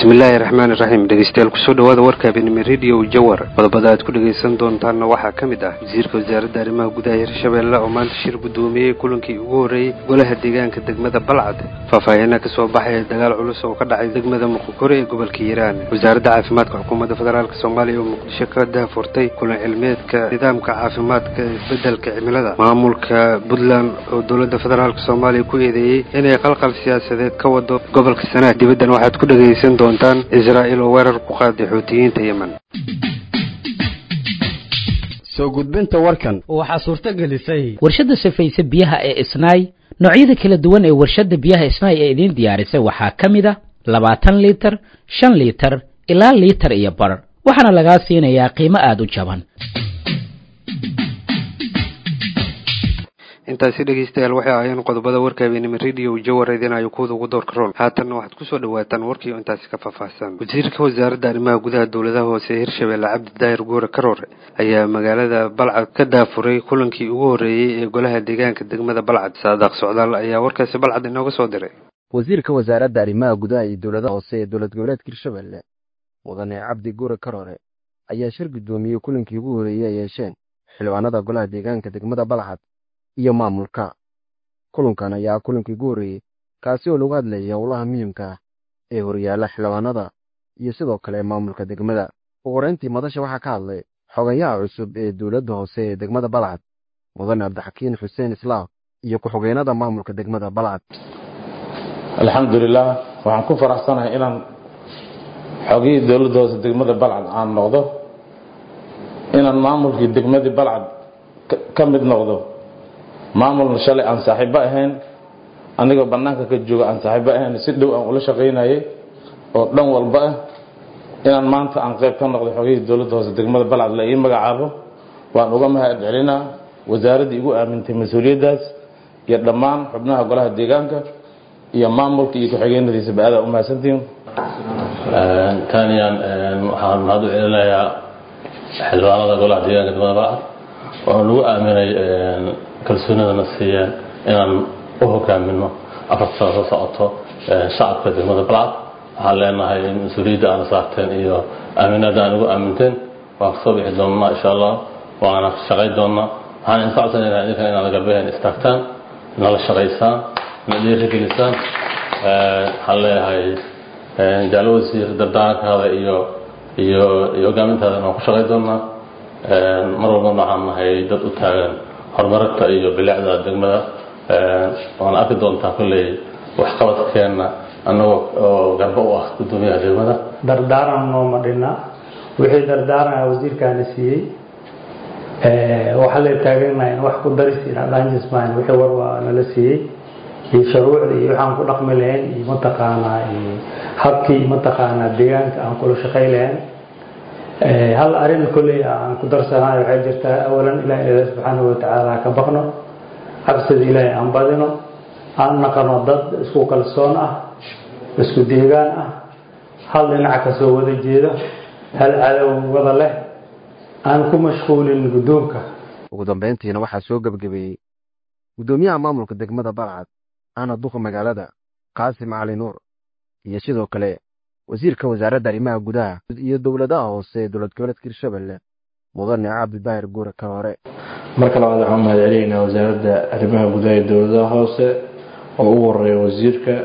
bismillaahi raxmaani raxiim dhegeystayaal kusoo dhawaada warka habeenimo rediyo jawar qodobada aad ku dhegaysan doontaanna waxaa ka mid ah wasiirka wasaaradda arrimaha gudaha hirshabeelle oo maanta shir guddoomiyey kulankii ugu horreeyey golaha deegaanka degmada balcad faahfaahiina ka soo baxaya dagaal culus oo ka dhacay degmada muqokore ee gobolka hiiraan wasaaradda caafimaadka xukuumadda federaalk soomaaliya oo muqdisho ka daafurtay kulan cilmeedka nidaamka caafimaadka isbeddelka cimilada maamulka puntland oo dowladda federaalk soomaaliya ku eedeeyey inay qalqal siyaasadeed ka wado gobolka sanaag dibaddan waxaad ku dhegaysan doontaan israa'iil oo weerar ku qaaday xuutiyiinta yemen soo gudbinta warkan waxaa suurto gelisay warshadda safayse biyaha ee isnaay noocyada kala duwan ee warshadda biyaha isnaay ee idiin diyaarisay waxaa ka mid a labaatan liitar shan liitar ilaa liitar iyo bar waxaana lagaa siinayaa qiimo aada u jaban intaasi dhegeystayaal waxay ahaayeen qodobada warka habeenimo rediyo jawar idinayo kuwada ugu doorka roon haatanna waxaad kusoo dhawaataan warkiio intaasi ka faahfaahsan wasiirka wasaaradda arrimaha gudaha dowladaha hoose ee hirshabeelle cabdi daahir guure karoore ayaa magaalada balcad ka daafuray kulankii ugu horreeyey ee golaha deegaanka degmada balcad saadaaq socdaal ayaa warkaasi balcad inooga soo diray wasiirka wasaaradda arrimaha gudaha iyo dowladaha hoose ee dowlad goboleedka hirshabeelle mudane cabdi guure karoore ayaa shir guddoomiyey kulankii ugu horreeyey ay yeesheen xildhibaanada golaha deegaanka degmada balcad iyo maamulka kulankan ayaa kulankii ugu horreeyey kaasi oo lagu hadlayay howlaha muhiimka ah ee horyaalla xildhibaanada iyo sidoo kale maamulka degmada ugu horeyntii madasha waxaa ka hadlay xogayaha cusub ee dowladda hoose ee degmada balcad mudane cabdixakiin xuseen islaam iyo ku-xogeynada maamulka degmada balcad alxamdulilah waxaan ku faraxsanahay inaan xogihii dowladda hoose degmada balcad aan noqdo inaan maamulkii degmadii balcad ka mid noqdo maamulna shalay aan saaxiibo ahayn anigoo bannaanka ka jooga aan saaxiibo ahayn si dhow aan ula shaqaynayay oo dhan walba ah inaan maanta aan qayb ka noqday xogihii dowladda hoose degmada balcad la ii magacaabo waan uga mahad celinaa wasaaraddii igu aamintay mas-uuliyaddaas iyo dhammaan xubnaha golaha deegaanka iyo maamulka iyo ku-xigeenadiisaba aadaa u mahadsantihiin taaniyan waxaan mahad u celinayaa xildhibaanada golaha deegaanka degmada balcad oo nagu aaminay kalsoonidana siiyeen inaan u hogaamino afar sano soo socoto shacabka degmada balcad waxaan leenahay mas-uuliyadda aana saarteen iyo aaminada aan ugu aaminteen waan kasoo bixi doonnaa insha allah waana shaqayn doonnaa waxaan idinka codsanayna idinkan inaad garbeheen istaagtaan nala shaqaysaan na dhiirigelisaan waxaan leeyahay jaalo wasiir dardaarankaada iyo iyo iyo hogaamintaada waan ku shaqayn doonnaa mar walbana waxaan nahay dad u taagan horumarinta iyo bilicda degmada waana arki doontaa kolley waxqabadkeenna annagoo oo garbo u ah guddoomiyaha degmada dardaaran nooma dhinna wixii dardaaranaa wasiirkaana siiyey waxaa la taaganahay in wax ku daris inadhanjisman wixii war waa nala siiyey iyo shuruucda iyo waxaan ku dhaqmi lahayn iyo mataqaanaa habkii mataqaanaa deegaanka aan kula shaqay lahayn hal arin kolley aan ku darsanayo waxay jirtaa awalan ilaah ilaah subxaanahu watacaala ka baqno cabsida ilaahay aan badino aan naqano dad isku kalsoon ah isku deegaan ah hal dhinac kasoo wada jeeda hal cadow wada leh aan ku mashquulin guddoonka ugu dambayntiina waxaa soo gebagabeeyey guddoomiyaha maamulka degmada balcad ana duqa magaalada qaasim cali nuur iyo sidoo kale wasiirka wasaaradda arrimaha gudaha iyo dowladaha hoose ee dowlad goboleedka hirshabelle mudane cabdidaahir guure karoore marka labaad waxaan mahad celinaynaa wasaaradda arrimaha gudaha ee dowladaha hoose oo ugu horeeya wasiirka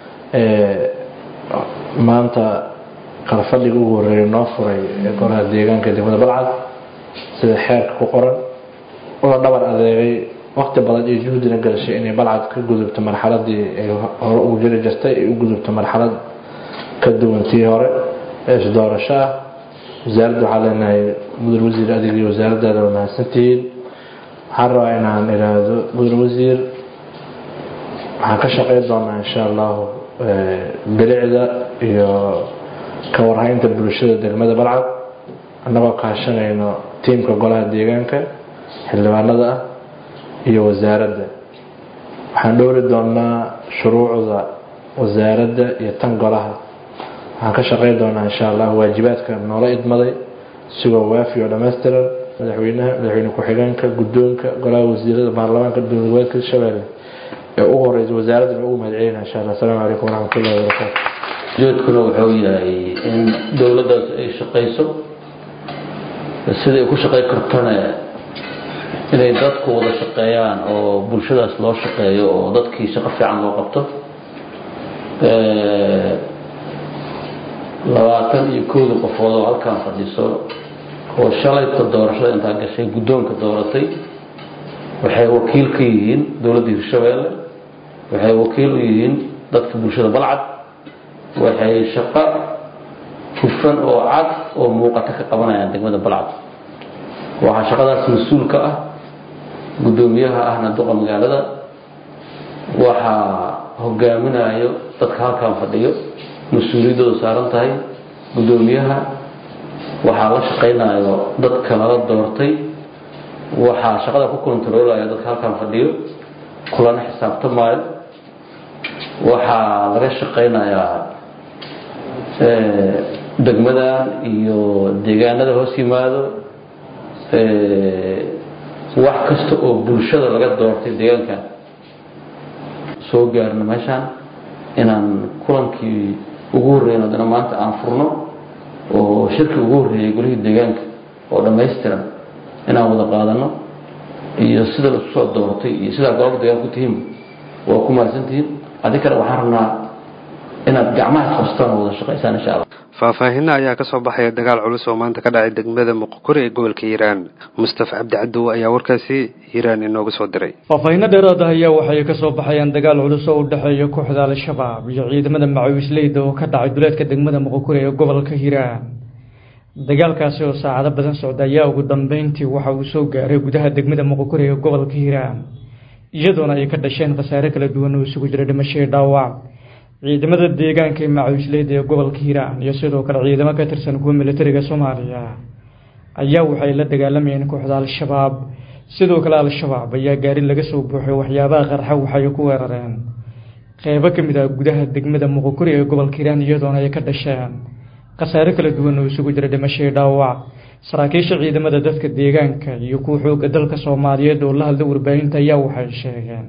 maanta qalfadhiga ugu horeeya noo furay ee golaha deegaanka degmada balcad sida xeerka ku qoran una dhabar adeegay waqti badan iyo juhdina galashay inay balcad ka gudubto marxaladii ay hore ugu jiri jirtay ay u gudubto marxalad ka duwantii hore ee isdoorasho ah wasaaradda waxaa leenahay mudan wasiir adig iyo wasaaraddaada waa mahadsantihiin waxaan rabaa inaan idhaahdo mudan wasiir waxaan ka shaqeyn doonaa insha allahu bilicda iyo ka warhaynta bulshada degmada balcad annagoo kaashanayno tiimka golaha deegaanka xildhibaanada ah iyo wasaaradda waxaan dhowri doonaa shuruucda wasaaradda iyo tan golaha waxaan ka shaqeyn doonaa insha allah waajibaadka noola idmaday sigoo waafi oo dhammaystiran madaxweynaha madaxweyne ku-xigeenka guddoonka golaha wasiirada baarlamaanka dowlad goboleedka shabeelle ee ugu horeysa wasaaraddan ugu mahad celina insha allah asalaamu calaykum waraxmatullahi wabarakaatu joodkuna wuxuu yahay in dowladdaas ay shaqayso siday ku shaqay kartona inay dadku wada shaqeeyaan oo bulshadaas loo shaqeeyo oo dadkii shaqo fiican loo qabto labaatan iyo kooda qofood oo halkaan fadhiso oo shalayta doorashada intaa gashay guddoonka dooratay waxay wakiil ka yihiin dowladda hirshabeelle waxay wakiil u yihiin dadka bulshada balcad waxay shaqo hufan oo cad oo muuqato ka qabanayaan degmada balcad waxaa shaqadaas mas-uul ka ah guddoomiyaha ahna duqa magaalada waxaa hogaaminayo dadka halkaan fadhiyo mas-uuliyaddooda saaran tahay guddoomiyaha waxaa la shaqaynayo dadka lala doortay waxaa shaqada ku kontaroolaya dadka halkaan fadhiyo kulana xisaabtamaayo waxaa laga shaqaynayaa degmadan iyo deegaanada hoos yimaado wax kasta oo bulshada laga doortay deegaankan soo gaarno meeshaan inaan kulankii ugu horreyn haddana maanta aan furno oo shirkii ugu horreeyay golihii deegaanka oo dhammaystiran inaan wada qaadano iyo sida laisku soo doortay iyo sidaa gobolka deegaanka ku tihiin waa ku mahadsantihiin adi kale waxaan rabnaa inaad gacmaha qabstaan oo wada shaqaysaan insha allah faahfaahinna ayaa ka soo baxaya dagaal culus oo maanta ka dhacay degmada muqokuri ee gobolka hiiraan mustafa cabdi cadow ayaa warkaasi hiiraan inooga soo diray faahfaahinno dheeraad ah ayaa waxay ka soo baxayaan dagaal culus oo u dhexeeya kooxda al-shabaab iyo ciidamada macawisleyda oo ka dhacay duleedka degmada muqokuri ee gobolka hiiraan dagaalkaasi oo saacado badan socda ayaa ugu dambeyntii waxa uu soo gaaray gudaha degmada muqokuri ee gobolka hiiraan iyadoona ay ka dhasheen khasaare kala duwan oo isugu jira dhimasho iyo dhaawac ciidamada deegaanka ee macawisleyda ee gobolka hiiraan iyo sidoo kale ciidamo ka tirsan kuwa militariga soomaaliya ayaa waxay la dagaalamayeen kooxda al-shabaab sidoo kale al-shabaab ayaa gaari laga soo buuxay waxyaabaha qarxa waxay ku weerareen qeybo ka mid ah gudaha degmada muqokuri ee gobolka hiiraan iyadoona ay ka dhasheen khasaare kala duwan oo isugu jira dhimasho iyo dhaawac saraakiisha ciidamada dadka deegaanka iyo kuwa xooga dalka soomaaliyeed oo la hadla warbaahinta ayaa waxay sheegeen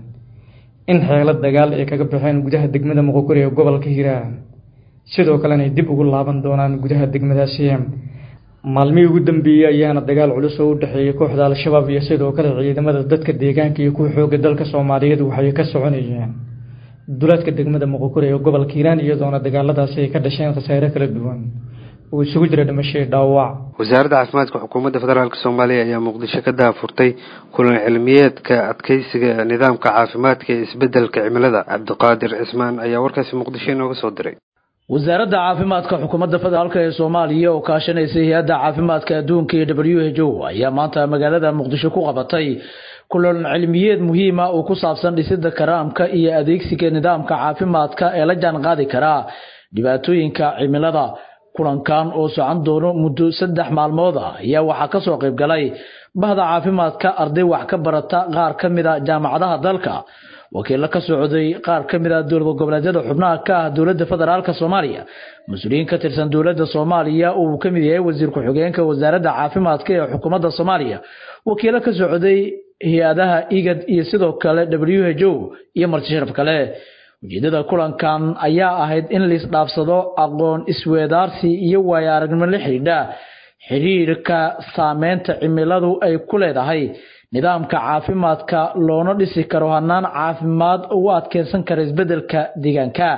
in xeelo dagaal ay kaga baxeen gudaha degmada muqokuri ee gobolka hiiraan sidoo kalena ay dib ugu laaban doonaan gudaha degmadaasi maalmihii ugu dambeeyey ayaana dagaal culus oo u dhexeeyay kooxda al-shabaab iyo sidoo kale ciidamada dadka deegaanka iyo kuwa xooga dalka soomaaliyeed waxay ka soconayeen duleedka degmada muqokuri ee gobolka hiiraan iyadoona dagaaladaasi ay ka dhasheen khasaare kala duwan oo isugu jira dhimasho dhaawac wasaaradda caafimaadka xukuumadda federaalk soomaaliya ayaa muqdisho ka daafurtay kulan cilmiyeedka adkeysiga nidaamka caafimaadka ee isbeddelka cimilada cabdiqaadir cismaan ayaa warkaasi muqdisho inooga soo diray wasaaradda caafimaadka xukuumadda federaalk ee soomaaliya oo kaashanaysay hay-adda caafimaadka adduunka ee w h o ayaa maanta magaalada muqdisho ku qabatay kulan cilmiyeed muhiima oo ku saabsan dhisidda karaamka iyo adeegsiga nidaamka caafimaadka ee la jaan qaadi karaa dhibaatooyinka cimilada kulankan oo socon doono muddo saddex maalmood ah ayaa waxaa kasoo qayb galay bahda caafimaadka arday wax ka barata qaar ka mid a jaamacadaha dalka wakiilo ka socday qaar ka mid a dowlad goboleedyada xubnaha ka ah dowladda federaalk soomaaliya mas-uuliyiin ka tirsan dowladda soomaaliya oo uu ka mid yahay wasiir ku-xigeenka wasaaradda caafimaadka ee xukuumadda soomaaliya wakiilo ka socday hay-adaha igad iyo sidoo kale w h o iyo marti sharaf kale ujeedada kulankan ayaa ahayd in laisdhaafsado aqoon isweedaarsi iyo waayo aragnimo la xidhiidha xidhiirka saameynta cimiladu ay ku leedahay nidaamka caafimaadka loona dhisi karo hanaan caafimaad ugu adkeysan kara isbeddelka deegaanka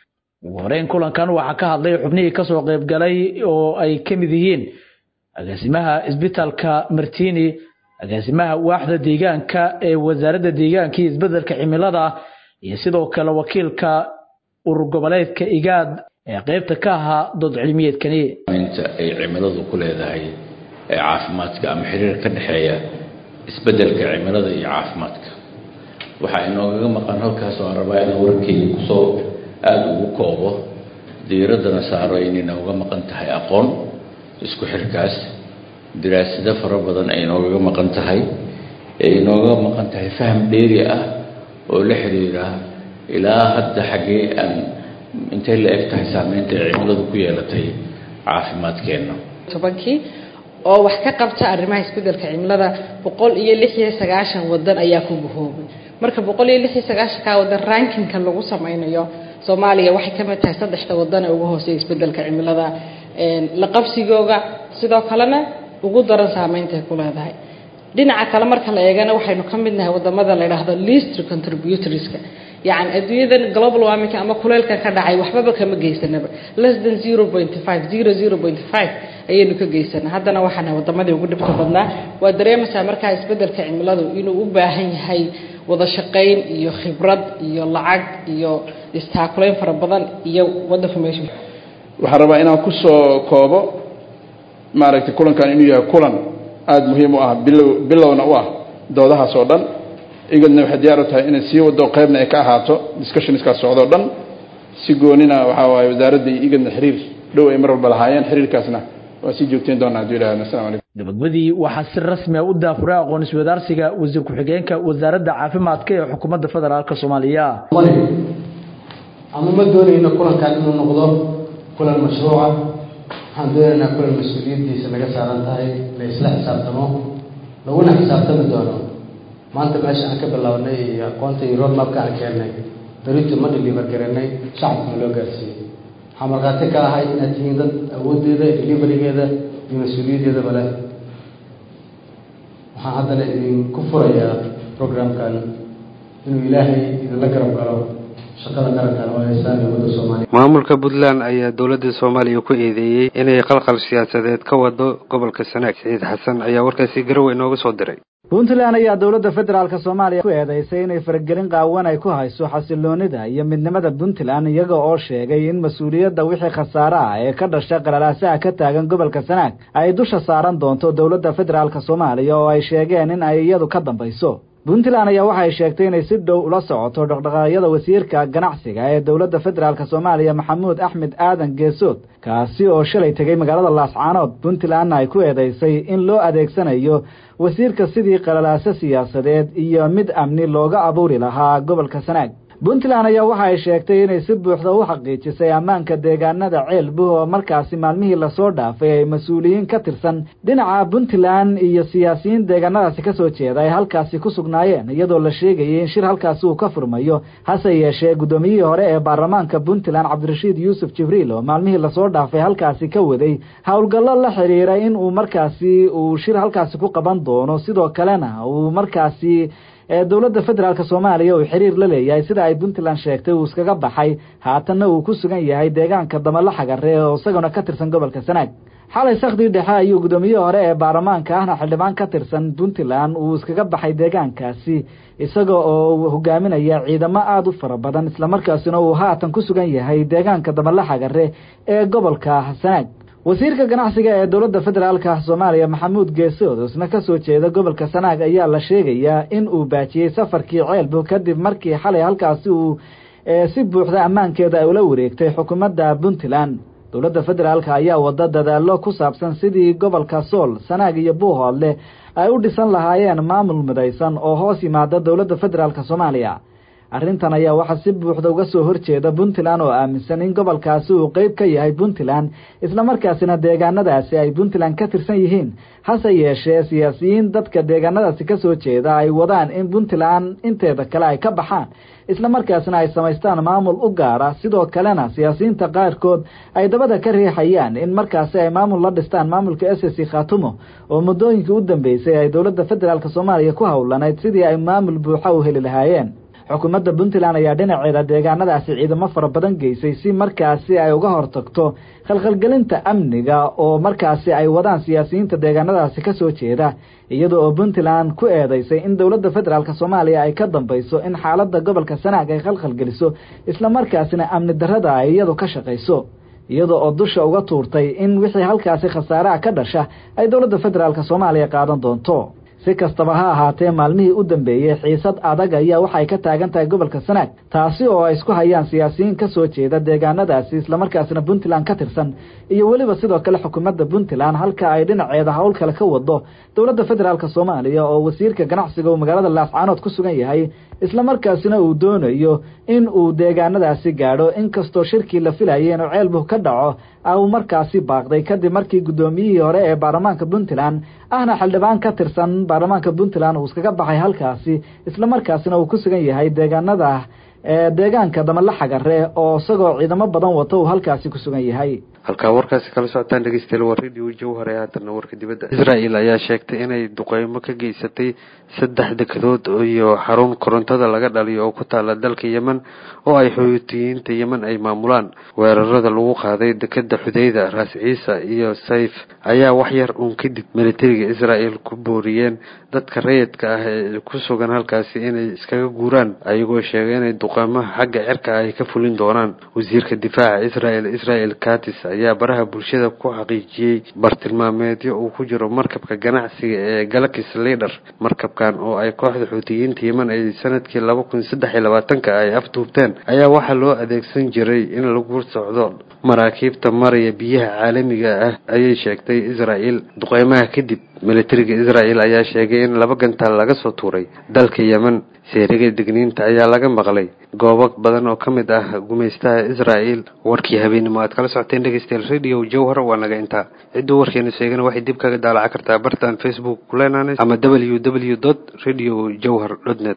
ugu horeyn kulankan waxaa ka hadlay xubnihii kasoo qayb galay oo ay ka mid yihiin agaasimaha isbitaalka martini agaasimaha waaxda deegaanka ee wasaaradda deegaanka iyo isbeddelka cimilada iyo sidoo kale wakiilka urur goboleedka igaad ee qeybta ka ahaa dood cilmiyeedkani inta ay cimiladu ku leedahay ee caafimaadka ama xiriir ka dhexeeya isbeddelka cimilada iyo caafimaadka waxaa inoogaga maqan halkaas oo aan rabaa inaan warkeyga kusoo aada ugu koobo diiraddana saaro inay nooga maqan tahay aqoon isku xirkaas daraasado fara badan ay inoogaga maqan tahay ee inooga maqan tahay faham dheeri ah oo la xiriira ilaa hadda xaggee aan intay la eg tahay saameynta ay cimiladu ku yeelatay caafimaadkeenna tobankii oo wax ka qabta arrimaha isbeddelka cimilada boqol iyo lix iyo sagaashan wadan ayaa ku guhoobay marka boqol iyo lix iyo sagaashankaa wadan rankinka lagu sameynayo soomaaliya waxay ka mid tahay saddexda wadan ee ugu hooseeya isbedelka cimilada la qabsigooga sidoo kalena ugu daran saameynta ay ku leedahay dhinaca kale marka la eegana waxaynu ka mid nahay wadamada la yidhaahdo least contributorieska yacni adduunyadan global warming ama kuleylka ka dhacay waxbaba kama geysanaba less than zero point five zero zero point five ayaynu ka geysanaa haddana waxaana wadamadii ugu dhibka badnaa waa dareemaysaa markaa isbedelka cimiladu inuu u baahan yahay wada shaqayn iyo khibrad iyo lacag iyo istaakulayn fara badan iyo wadanka meesha waxaan rabaa inaan ku soo koobo maaragtay kulankan inuu yahay kulan aada muhiim u ah bilow bilowna u ah doodahaas oo dhan igadna waxay diyaar u tahay inay sii wado qaybna ay ka ahaato discussionskaas socdo o dhan si goonina waxaa waaye wasaaradda iyo igadna xiriir dhow ay mar walba lahaayeen xiriirkaasna waa sii joogteyn doonaa hadduu ilaahdo assalamu calaykum gabagabadii waxaa si rasmi ah u daafuray aqoon iswadaarsiga wasiir ku-xigeenka wasaaradda caafimaadka ee xukuumadda federaalk soomaaliya ama ma doonayno kulankan inuu noqdo kulan mashruuca waxaan doonaynaa kulan mas-uuliyaddiisa laga saaran tahay la isla xisaabtamo laguna xisaabtami doono maanta meesha aan ka bilownay iyo aqoonta iyo roadmapka aan keennay berito ma deliver garanay shacabkana loo gaarsiiyey waxaan markhaati ka ahay inaad tihiin dad awooddeeda deliverigeeda iyo mas-uuliyaddeedaba leh waxaan haddana idinku furayaa programkan inuu ilaahay idinla garab galo shaqada qarankan oo haysaan iyo wadda soomaaliya maamulka puntland ayaa dowladda soomaaliya ku eedeeyey inay qalqal siyaasadeed ka wado gobolka sanaag saciid xasan ayaa warkaasi garowe inooga soo diray puntland ayaa dowladda federaalk soomaaliya ku eedeysay inay faragelin qaawan ay ku hayso xasiloonida iyo midnimada puntland iyaga oo sheegay in mas-uuliyadda wixii khasaare ah ee ka dhasha qalalaasaha ka taagan gobolka sanaag ay dusha saaran doonto dowladda federaalk soomaaliya oo ay sheegeen in ay iyadu ka dambayso puntland ayaa waxay sheegtay inay si dhow ula socoto dhaqdhaqaaqyada wasiirka ganacsiga ee dowladda federaalk soomaaliya maxamuud axmed aadan geesood kaasi oo shalay tegey magaalada laascaanood puntlandna ay ku eedeysay in loo adeegsanayo wasiirka sidii qalalaaso siyaasadeed iyo mid amni looga abuuri lahaa gobolka sanaag puntland ayaa waxa ay sheegtay inay si buuxda u xaqiijisay ammaanka deegaanada ceelbuh oo markaasi maalmihii lasoo dhaafay ay mas-uuliyiin ka tirsan dhinaca puntland iyo siyaasiyiin deegaanadaasi ka soo jeeda ay halkaasi ku sugnaayeen iyadoo la sheegayay in shir halkaasi uu ka furmayo hase yeeshee guddoomiyihii hore ee baarlamaanka puntland cabdirashiid yuusuf jibriil oo maalmihii lasoo dhaafay halkaasi ka waday howlgallo la xidhiira in uu markaasi uu shir halkaasi ku qaban doono sidoo kalena uu markaasi ee dowladda federaalk soomaaliya uu xiriir la leeyahay sida ay puntland sheegtay uu iskaga baxay haatanna uu ku sugan yahay deegaanka damala xagare oo isaguna ka tirsan gobolka sanaag xalay sakhdii dhexe ayuu guddoomiye hore ee baarlamaanka ahna xildhibaan ka tirsan puntland uu iskaga baxay deegaankaasi isaga oo hogaaminaya ciidamo aada u fara badan islamarkaasina uu haatan ku sugan yahay deegaanka damala xagare ee gobolka sanaag wasiirka ganacsiga ee dowladda federaalka soomaaliya maxamuud geesood isna ka soo jeeda gobolka sanaag ayaa la sheegayaa in uu baajiyey safarkii ceelbu kadib markii xalay halkaasi uu si buuxda ammaankeeda ay ula wareegtay xukuumadda puntland dowladda federaalka ayaa wada dadaallo ku saabsan sidii gobolka sool sanaag iyo buuhoodle ay u dhisan lahaayeen maamul midaysan oo hoos yimaada dowladda federaalk soomaaliya arrintan ayaa waxaa si buuxda uga soo horjeeda puntland oo aaminsan in gobolkaasi uu qeyb ka yahay puntland islamarkaasina deegaanadaasi ay puntland ka tirsan yihiin hase yeeshee siyaasiyiin dadka deegaanadaasi ka soo jeeda ay wadaan in puntland inteeda kale ay ka baxaan islamarkaasina ay samaystaan maamul u gaara sidoo kalena siyaasiyiinta qaarkood ay dabada ka riixayaan in markaasi ay maamul la dhistaan maamulka s c khatumo oo muddooyinkii u dambeysay ay dowladda federaalk soomaaliya ku howlanayd sidii ay maamul buuxa u heli lahaayeen xukuumadda puntland ayaa dhinaceeda deegaanadaasi ciidamo fara badan geysay si markaasi ay uga hortagto khalkhalgelinta amniga oo markaasi ay wadaan siyaasiyiinta deegaanadaasi ka soo jeeda iyada oo puntland ku eedeysay in dowladda federaalk soomaaliya ay ka dambayso in xaaladda gobolka sanaag ay khalkhalgeliso islamarkaasina amni darrada ay iyadu ka shaqayso iyada oo dusha uga tuurtay in wixii halkaasi khasaaraha ka dhasha ay dowladda federaalk soomaaliya qaadan doonto si kastaba ha ahaatee maalmihii u dambeeyey xiisad adag ayaa waxay ka taagan tahay gobolka sanaag taasi oo ay isku hayaan siyaasiyiin ka soo jeeda deegaanadaasi islamarkaasina puntland ka tirsan iyo weliba sidoo kale xukuumadda puntland halka ay dhinaceeda howl kale ka wado dowladda federaalk soomaaliya oo wasiirka ganacsiga uu magaalada laascaanood ku sugan yahay islamarkaasina uu doonayo in uu deegaanadaasi gaadho inkastoo shirkii la filayay inuu ceelbuh ka dhaco uu markaasi baaqday kadib markii guddoomiyihii hore ee baarlamaanka puntland ahna xildhibaan ka tirsan baarlamaanka puntland uu iskaga baxay halkaasi islamarkaasina uu ku sugan yahay deegaanada ee deegaanka damalaxagare oo isagoo ciidamo badan wata uu halkaasi ku sugan yahay halkaa warkaasi kala socotaan dhegeystayaal waa radio jawhar ee haatanna warka dibadda israel ayaa sheegtay inay duqeymo ka geysatay saddex dekedood iyo xarun korontada laga dhaliyo oo ku taala dalka yemen oo ay xuutiyiinta yemen ay maamulaan weerarada lagu qaaday dekeda xudeyda raas ciisa iyo sayf ayaa wax yar uun kadib militariga israel ku booriyeen dadka rayidka ah ee ku sugan halkaasi inay iskaga guuraan ayagoo sheegay inay duqeymaha xagga cirka ay ka fulin doonaan wasiirka difaaca israel israel katis ayaa baraha bulshada ku xaqiijiyey bartilmaameedyo uu ku jiro markabka ganacsiga ee galakis lider markabkan oo ay kooxda xuutiyiinta yemen ay sanadkii laba kun saddex iyo labaatanka ay afduubteen ayaa waxaa loo adeegsan jiray in lagu socdo maraakiibta maraya biyaha caalamiga ah ayay sheegtay israel duqeymaha kadib militariga israel ayaa sheegay in laba gantaal laga soo tuuray dalka yemen seeriga digniinta ayaa laga maqlay goobo badan oo ka mid ah gumaystaha israel warkii habeenimo aad kala socoteen dhegeystayaal radio jowhar waa naga intaa cidduu warkeena sheegana waxay dib kaga daalaca kartaa bartaan facebook kuleenanes ama w w dot radio jowhar dot net